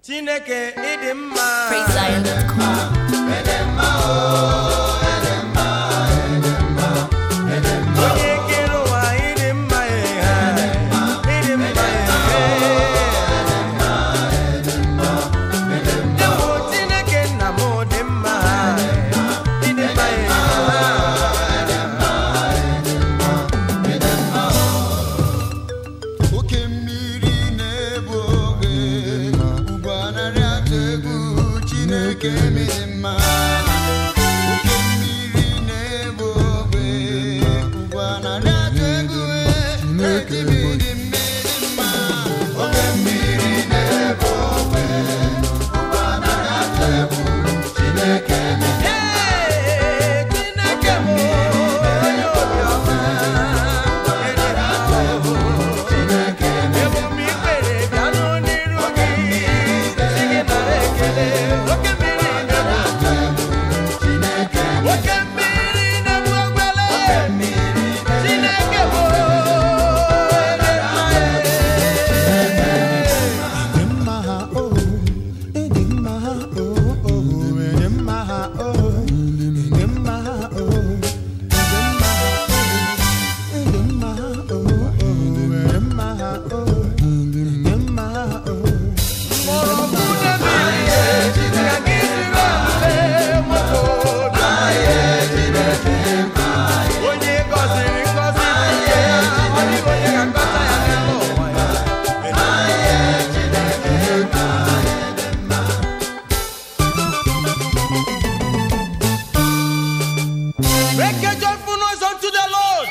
chineke ịdị mma PraiseZion.com. onye kere ụwa ịdị mma ya ịdị mma ya ewu chineke nna m dị mma ịdị mma ya oke mmiri na-ebu oge ugbu a narị atụ egwu chineke mere mma oke mmiri na-ebu oge ugbu a narị atụ egwu chineke mere mma oke mmiri na-ebu oge ugbu a narị atụ egwu chineke mere Ee, chineke m onye obiọma ịdị mma chineke mere emume ikpere bịanụ n'iru gị si gị nara ekele oke mmiri na-egbu chineke oke mmiri na-egbu ogbele chineke bụ Dị mma ha o, dị mma ha o, o, dị mma ha o, dị mma ha o, dị mma ha o, dị mma ha o, o, dị mma ha o, dị mma ha o. mgbọrọgwụ na-ebili ka gị siri amụle nwoke obi onye gọziri ngọzi tinye ya ọ dịghị onye ga-akọta ya n'elu ụwa ya Make a joyful noise unto the Lord.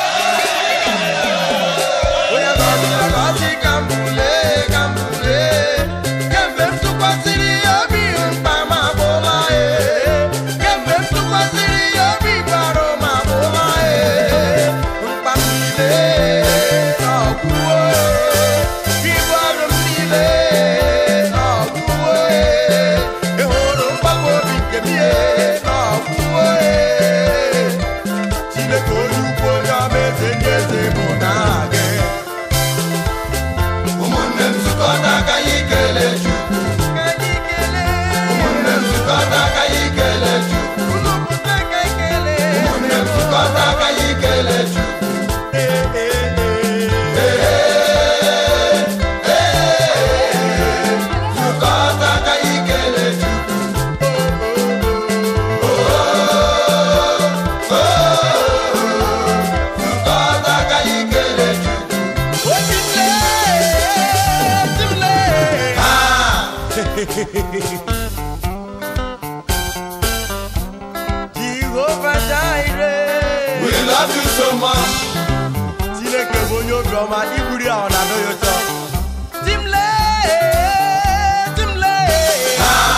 Onye gọziri agọzi ka m bulie, ka m bulie. Kemgbe m tụkwasịrị ya obi mkpa m abụla ya. Kemgbe m tụkwasịrị ya obi gbarụ m abụla ya. Mkpa m niile n'ọgwụgwụ. Ibu arụ m niile n'ọgwụgwụ. Ị hụrụ mgbagwo obi nke m ihe n'ọgwụgwụ. Chineke onye ukwu onye ọma eze ndị eze bụ n'aha gị. Ụmụnne m zukọta ka anyị kelee Chukwu. Ka anyị kelee. Ụmụnne m zukọta ka anyị kelee Chukwu. Unu pụta ka anyị kelee. Ụmụnne m zukọta ka anyị kelee Chukwu. Ee, ee, ee. Zukọta ka anyị kelee Chukwu. Zukọta ka anyị kelee Chukwu. Obi m lee, obi m lee. Ah! Jehovah Jireh. We love you so much. Chineke bụ onye obiọma iburi ahụ na-adọ ya ụtọ. Di m lee, di m lee.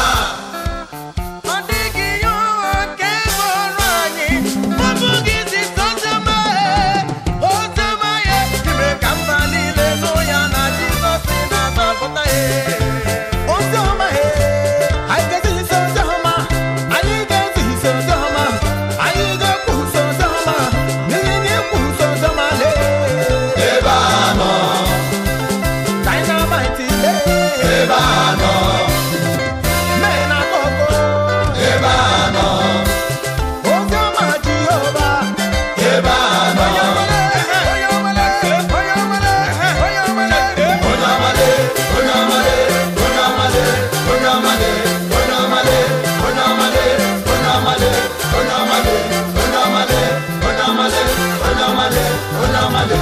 Ọ dịghị ihe ụwa nke bụ ọrụ anyị. Ọ bụghị izite oziọma ya, oziọma ya. Ime ka mba niile nụ ya na Jizọs na-azọpụta ya. Oziọma he, anyị ga-ezisa oziọma, anyị ga-ezisa oziọma, anyị ga-ekwusa oziọma, n'ihi na ikwusa oziọma lee. Ebe a nọ, Dynamite lee. ebe a nọ, Mee na koko. ebe a nọ, Oziọma Jehova. ebe a nọ. Onye ọmale, onye ọmale, onye ọmale, onye ọmale. Onye amale, onye amale, onye amale, onye amale, onye amale, onye amale, onye amale, onye amale, onye amale, onye amale, onye amale, onye amale.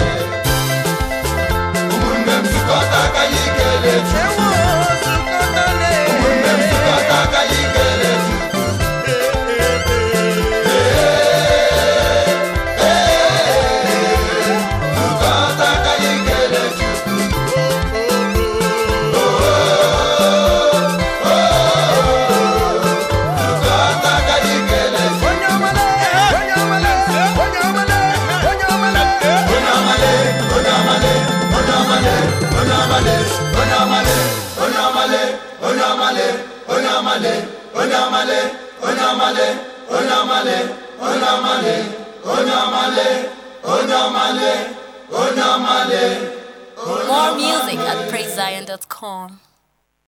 Ụmụnne m zukọta ka anyị kelee Chukwu. Ewo zukọta lee. Ụmụnne m zukọta ka anyị kelee Chukwu. Zukọta ka anyị kelee Chukwu. Zukọta ka anyị kelee Chukwu. Onye ọmale, onye ọmale, onye ọmale, onye ọmale. Onye amale, onye amale, onye amale, onye amale, onye amale, onye amale, onye amale, onye amale, onye amale, onye amale, onye amale, onye amale, onye amale, onye amale, onye amale. More music at PraiseZion.com.